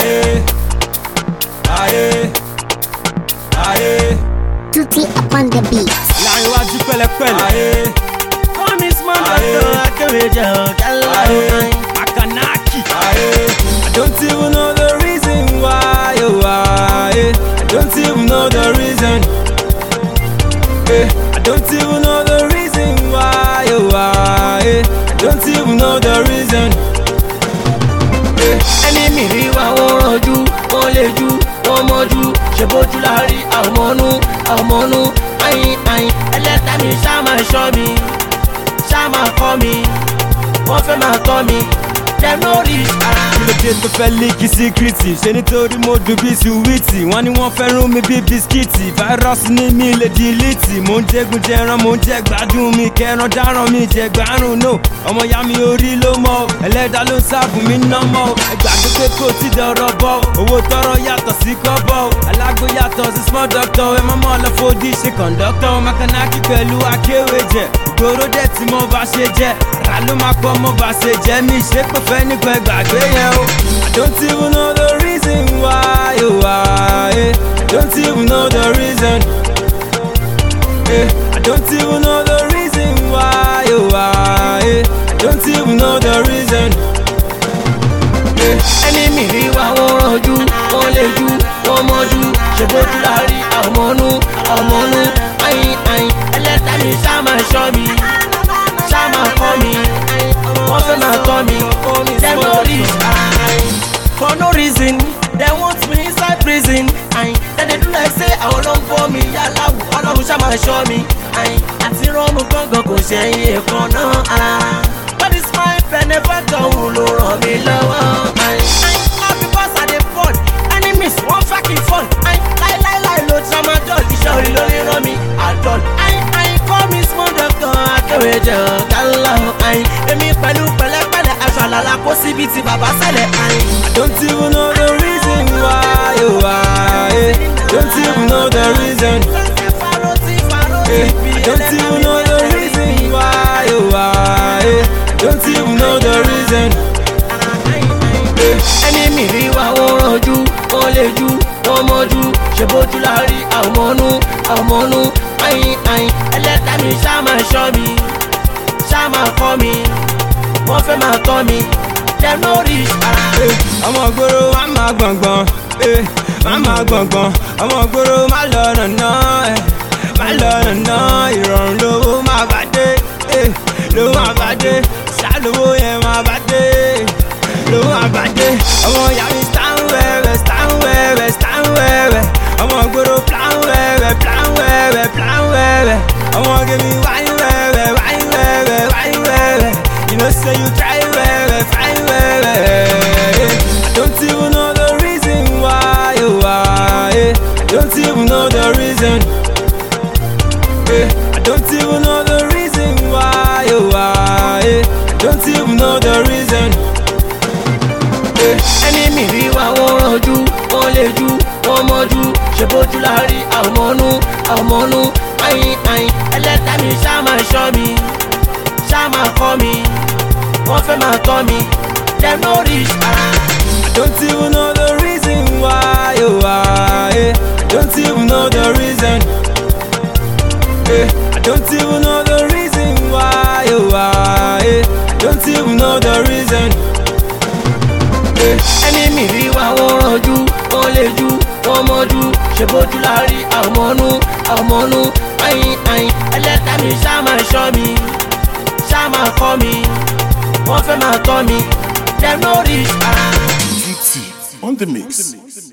Aye, aye, aye. Tutti upon the beat. Láàrin iwájú pẹ̀lẹ́pẹ̀lẹ́. Aye, Come small Aye. doctor akéwèjẹ ọ̀gálá Aye. ọ̀hún. Makanaki. Aye, I don't even know the reason why. Oh, aye. I don't even know the reason. Eh, I don't even know the reason why. Oh, aye. I don't even know the reason. Eh, ẹni mìírí wa wọ́n rànjú wọ́n lè ju wọ́n mọ́jú ṣe bójú láàrí àmọ́nú àmọ́nú ayin ayin ẹlẹ́ta mi ṣá máa ṣọ́ mi ṣá máa kọ́ mi wọ́n fẹ́ máa tọ́ mi dem no reach ara. lóde tó fẹ́ líkì síkírìtì ṣe nítorí mo dùn bí suwìtì wọ́n ní wọ́n fẹ́ rún mi bí bisikíìtì fáírọ́ọ̀sì ní mi lè dìlítì mò ń jẹ́gun jẹran mò ń jẹ́ gbádùn mi kẹran dáràn mi jẹ gbárùn no ọmọ ya mi orí ló mọ ẹlẹ́dàá ló ń sáàbù mi nọ́mọ ẹgbàgbé pé kò tí dọ̀rọ̀ bọ̀ owó tọrọ yàtọ̀ sí kọ́bọ̀ alágbó yàtọ̀ sí small doctor ẹ mọ́mọ́ lọ fòdì ṣe kọ̀ńdọ́tọ̀ makanaki pẹ̀lú akéwèjẹ ìgboro dẹ̀ tí mo bá ṣe jẹ́ ra ló máa pọ̀ mo bá ṣe jẹ́ mi ṣe pé fẹ́ nípa ẹgbàgbé yẹn o. I don't even know the reason why, oh why. I don't even know the reason. Eh, I don't even know the reason why, oh why. I don't even know the reason. Eh, ẹni mìírí wa wọ́n rànjú wọ́n lè ju wọ́n mọ́jú ṣe bójú láàrí àmọ́nú àmọ́nú ayin ayin ẹlẹ́ta mi ṣá máa ṣọ́ mi ṣá máa kọ́ mi wọ́n fẹ́ máa tọ́ mi dem no reach ara. for no reason dem want me inside prison ayin dem dey do like say àwọn ló ń fọ́ mi yálà wù ọlọ́run ṣá máa ṣọ́ mi ayin àti rọ́ọ̀mù gángan kò ṣẹ̀yìn ẹ̀kan náà ara. What is my benefactor òun ló ràn mí lọ́wọ́ ayin. ayin all because I dey fall enemies wọ́n fucking fall ayin láíláíláí ló tramadol iṣẹ́ orí ló lè ràn mí àdọ́l. ayin ayin call me small doctor akéwèjẹ ọ̀gá ńlá ayin èmi pẹ̀lú pẹ̀lẹ́pẹ̀lẹ́ aṣọ àlàlà kó síbi ti bàbá sẹ́lẹ̀ ayin. I don't even know the reason why, oh why. Don't even know the reason. Eh, I don't even know the reason why, oh why. Don't even know the reason. ẹni mìírí wa wọ́n rànjú wọ́n lè ju wọ́n mọ́jú ṣe bójú láàrí àmọ́nú àmọ́nú ayin ayin ẹlẹ́ta mi ṣá máa ṣọ́ mi ṣá máa kọ́ mi wọ́n fẹ́ máa tọ́ mi dem no reach ara. Eh, ọmọ gbòòrò má má gbọ̀ngbọ̀n eh, má má gbọ̀ngbọ̀n ọmọ gbòòrò má lọ nàná eh, má lọ nàná ìrọ̀rùn lówó má bá dé eh, lówó má bá dé ṣàlówó yẹn má bá dé lówó má bá dé ọmọ ìyá mi stan wẹ́wẹ́ stan wẹ́wẹ́ stan wẹ́wẹ́ ọmọ gbòòrò plan wẹ́wẹ́ plan wẹ́wẹ́ plan wẹ́wẹ́ ọmọ gèmí wáyé wẹ́wẹ́ wáyé wẹ́wẹ́ wáyé wẹ́wẹ́ you know say you try wẹ́wẹ́ fine wẹ́wẹ́. I don't even know the reason why, oh why. I don't even know the reason. Eh, I don't even know the reason why, oh why. I don't even know the reason. Eh, ẹni mìírí wa wọ́n rànjú wọ́n lè ju wọ́n mọ́jú ṣe bójú láàrí àmọ́nú àmọ́nú ayin ayin ẹlẹ́ta mi ṣá máa ṣọ́ mi ṣá máa kọ́ mi wọ́n fẹ́ máa tọ́ mi dem no reach ara. I don't even know the reason why, oh why. I don't even know the reason. Eh, I don't even know the reason why, oh why. I don't even know the reason. Eh, ẹni mìírí wa wọ́n rànjú wọ́n lè ju wọ́n mọ́jú ṣe bójú láàrí àmọ́nú àmọ́nú ayin ayin ẹlẹ́ta mi ṣá máa ṣọ́ mi ṣá máa kọ́ mi wọ́n fẹ́ máa tọ́ mi dem no reach ara. GT on the mix.